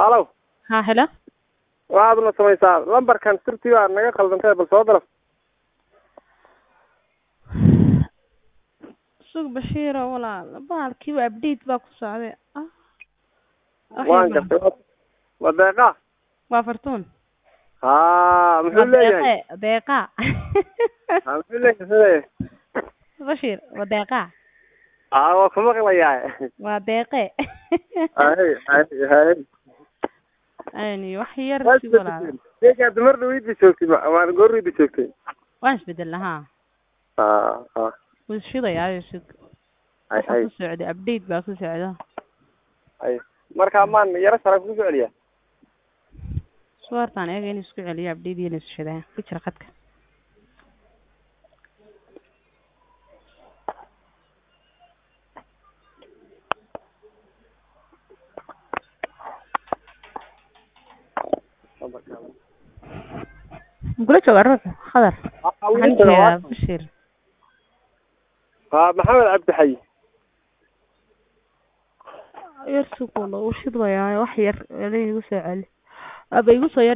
halow ha helo waxaad na samaysaa lambarkan sirtii baa naga khaldantay bal soo dalab sug bashiiro walaal bahalkiiba update baa ku socday ah waan gartay waa deeqa waa fartuun ha muxuu waa leeyahay deeqe deeqa ha muxuu leeyahay sidee bashiir waa deeqa ha waa ku maqlayaa waa deeqe hay hay hay ayni wax yar waa sug walaal isbedeshay deegaa dumar dhaweydba joogtay ma- waan goorweyda joogtay waan isbedelna ha ha ha wuu shidayaayo sug hay waxa hay ku socday update baa ku socda hay markaa maan yaro sara ku soceliyaa suwartaan eega in isku celiyo update iyo nishadaa ku jira khadka kula jooga ruuxu khadar waxaan jeedaa bashir ha maxamed cabdixayi yar sug wala uu shidayaayo wax yar ela igu soo celi aba igu soo yar